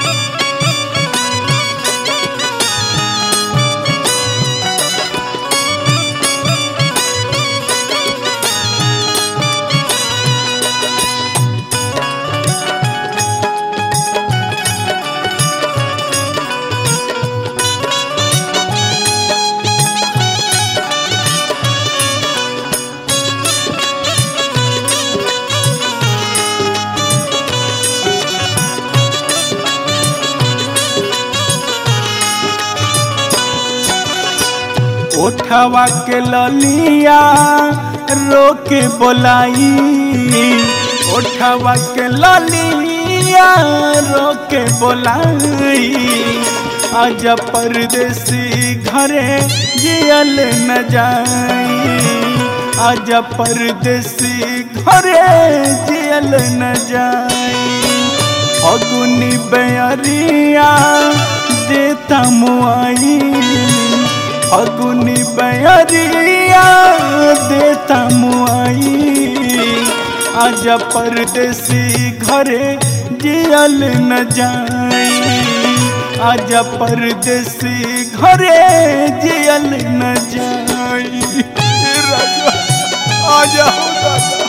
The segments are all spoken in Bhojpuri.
ओठवा के ललिया रोके बोलाई ओठवा के ललिया रोके बोलाई आज परदेसी घरे जियल न जाई आज परदेसी घरे जियल न जाई अगुनी बेअरिया देता मुआई अगुनी बेअरिया देता मुआई आज परदेसी घरे जियल न जाई आज परदेसी घरे जियल न जाई राजा आ जाओ दादा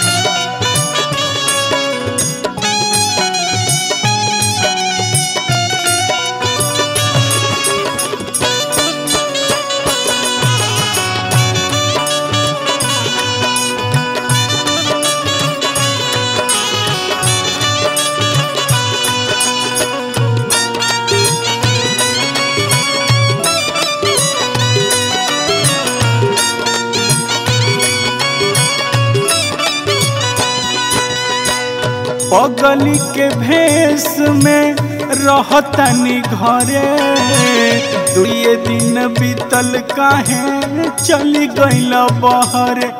पगली के भेष में रहतनी घरे दुए दिन बीतल काहे चली गईल बहरे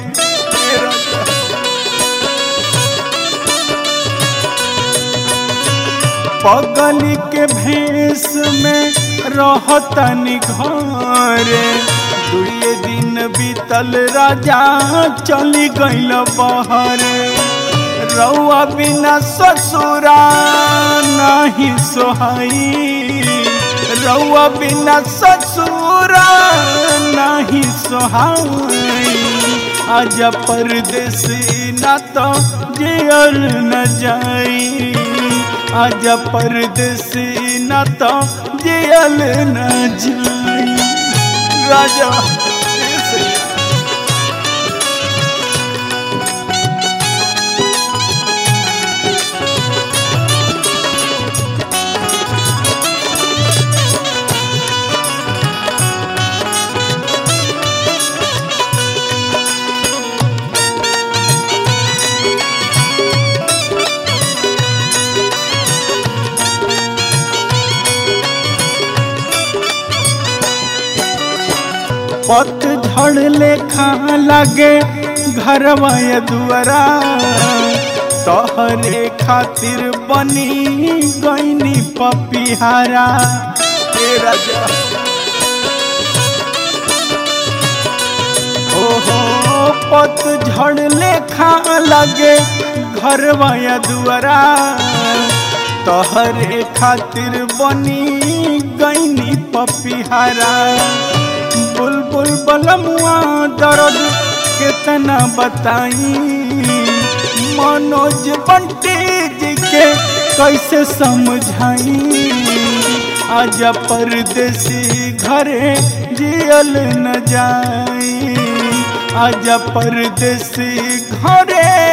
पगली के भेष में रहतनी घरे दुए दिन बीतल राजा चली गईल बहरे रउआ बिना ससुरा नहीं सोहाई रउआ बिना ससुरा नहीं सोहाई आज परदेसी ना तो जियल न जाई आज परदेसी ना तो जियल न जाई राजा ऐसे पत झड़ लेखा लगे घरवा ये दुआरा तोहरे खातिर बनी गईनी पपिहारा ए राजा ओहो पत झड़ लेखा लगे घरवा ये दुआरा तोहरे खातिर बनी गईनी पपिहारा बुलबुल बलमुआ दर्द कितना बताई मनोज बंटी जी के कैसे समझाई आज परदेसी घरे जियल न जाई आज परदेसी घरे